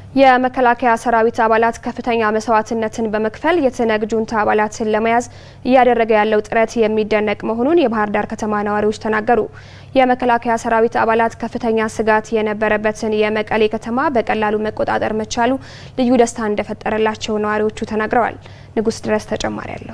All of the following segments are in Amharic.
የመከላከያ ሰራዊት አባላት ከፍተኛ መስዋዕትነትን በመክፈል የትነግ ጁንታ አባላትን ለመያዝ እያደረገ ያለው ጥረት የሚደነቅ መሆኑን የባህር ዳር ከተማ ነዋሪዎች ተናገሩ። የመከላከያ ሰራዊት አባላት ከፍተኛ ስጋት የነበረበትን የመቀሌ ከተማ በቀላሉ መቆጣጠር መቻሉ ልዩ ደስታ እንደፈጠረላቸው ነዋሪዎቹ ተናግረዋል። ንጉስ ድረስ ተጨማሪ አለው።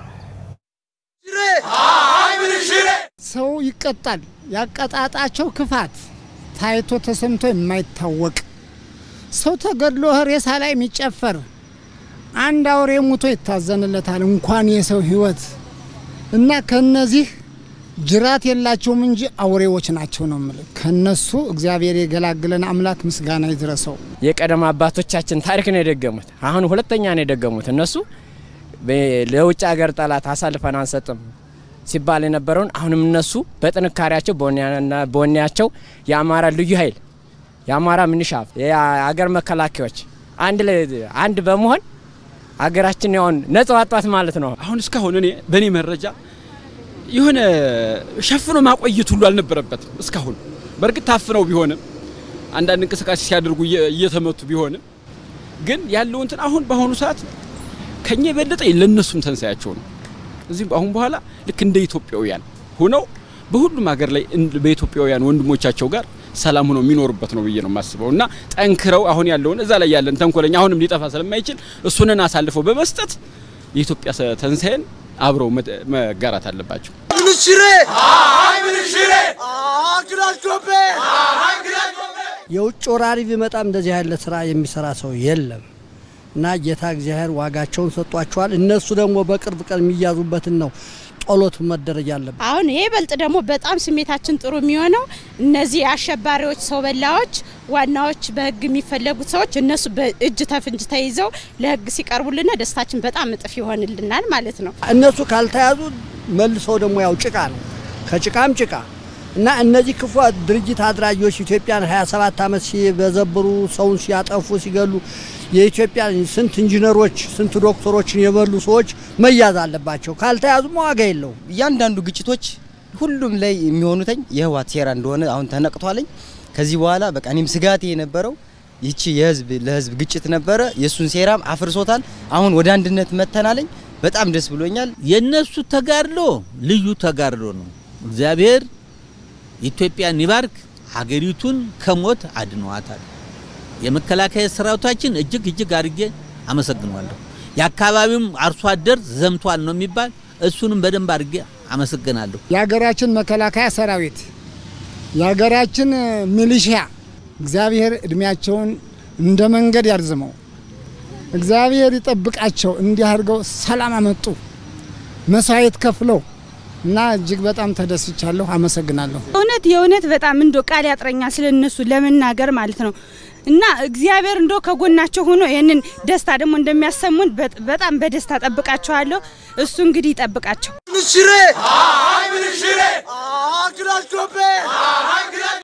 ሰው ይቀጣል። ያቀጣጣቸው ክፋት ታይቶ ተሰምቶ የማይታወቅ ሰው ተገድሎ ሬሳ ላይ የሚጨፈር አንድ አውሬ ሙቶ ይታዘንለታል፣ እንኳን የሰው ሕይወት እና ከነዚህ ጅራት የላቸውም እንጂ አውሬዎች ናቸው ነው የምልህ። ከነሱ እግዚአብሔር የገላግለን አምላክ ምስጋና ይድረሰው። የቀደም አባቶቻችን ታሪክ ነው የደገሙት። አሁን ሁለተኛ ነው የደገሙት። እነሱ ለውጭ ሀገር ጠላት አሳልፈን አንሰጥም ሲባል የነበረውን አሁንም እነሱ በጥንካሬያቸው በወኔያቸው የአማራ ልዩ ኃይል የአማራ ምንሻ የአገር መከላከያዎች አንድ ላይ አንድ በመሆን አገራችን ያውን ነጻ ዋጧት ማለት ነው። አሁን እስካሁን እኔ በእኔ መረጃ የሆነ ሸፍኖ ማቆየት ሁሉ አልነበረበትም። እስካሁን በእርግጥ ታፍነው ቢሆንም አንዳንድ እንቅስቃሴ ሲያደርጉ እየተመቱ ቢሆንም ግን ያለው እንትን አሁን በአሁኑ ሰዓት ከኛ የበለጠ ለነሱም ተንሳያቸው ነው። እዚህም አሁን በኋላ ልክ እንደ ኢትዮጵያውያን ሆነው በሁሉም ሀገር ላይ በኢትዮጵያውያን ወንድሞቻቸው ጋር ሰላም ሆኖ የሚኖሩበት ነው ብዬ ነው የማስበው እና ጠንክረው አሁን ያለውን እዛ ላይ ያለን ተንኮለኛ አሁንም ሊጠፋ ስለማይችል እሱንን አሳልፈው በመስጠት የኢትዮጵያ ትንሳኤን አብረው መጋራት አለባቸው። የውጭ ወራሪ ቢመጣም እንደዚህ ያለ ስራ የሚሰራ ሰው የለም እና ጌታ እግዚአብሔር ዋጋቸውን ሰጧቸዋል። እነሱ ደግሞ በቅርብ ቀን የሚያዙበትን ነው ጸሎት መደረግ ያለበት። አሁን ይሄ በልጥ ደግሞ በጣም ስሜታችን ጥሩ የሚሆነው እነዚህ አሸባሪዎች፣ ሰው በላዎች፣ ዋናዎች በህግ የሚፈለጉት ሰዎች እነሱ በእጅ ተፍንጅ ተይዘው ለህግ ሲቀርቡልና ደስታችን በጣም እጥፍ ይሆንልናል ማለት ነው። እነሱ ካልተያዙ መልሰው ደግሞ ያው ጭቃ ነው ከጭቃም ጭቃ እና እነዚህ ክፉ ድርጅት አድራጊዎች ኢትዮጵያን 27 ዓመት ሲበዘብሩ ሰውን ሲያጠፉ ሲገሉ የኢትዮጵያ ስንት ኢንጂነሮች ስንት ዶክተሮችን የበሉ ሰዎች መያዝ አለባቸው። ካልተያዙም ዋጋ የለውም። እያንዳንዱ ግጭቶች ሁሉም ላይ የሚሆኑትኝ የህወሓት ሴራ እንደሆነ አሁን ተነቅቷለኝ። ከዚህ በኋላ በቃ እኔም ስጋቴ የነበረው ይቺ የህዝብ ለህዝብ ግጭት ነበረ። የእሱን ሴራም አፍርሶታል። አሁን ወደ አንድነት መተናለኝ። በጣም ደስ ብሎኛል። የነሱ ተጋድሎ ልዩ ተጋድሎ ነው። እግዚአብሔር ኢትዮጵያን ይባርክ። ሀገሪቱን ከሞት አድነዋታል። የመከላከያ ሰራዊታችን እጅግ እጅግ አድርጌ አመሰግነዋለሁ። የአካባቢውም አርሶ አደር ዘምቷል ነው የሚባል እሱንም በደንብ አድርጌ አመሰግናለሁ። የሀገራችን መከላከያ ሰራዊት፣ የሀገራችን ሚሊሺያ እግዚአብሔር እድሜያቸውን እንደ መንገድ ያርዝመው፣ እግዚአብሔር ይጠብቃቸው። እንዲህ አድርገው ሰላም አመጡ መስዋዕት ከፍለው እና እጅግ በጣም ተደስቻለሁ። አመሰግናለሁ። እውነት የእውነት በጣም እንዶ ቃል ያጥረኛል ስለነሱ ለመናገር ማለት ነው። እና እግዚአብሔር እንዶ ከጎናቸው ሆኖ ይህንን ደስታ ደግሞ እንደሚያሰሙን በጣም በደስታ ጠብቃቸዋለሁ። እሱ እንግዲህ ይጠብቃቸው።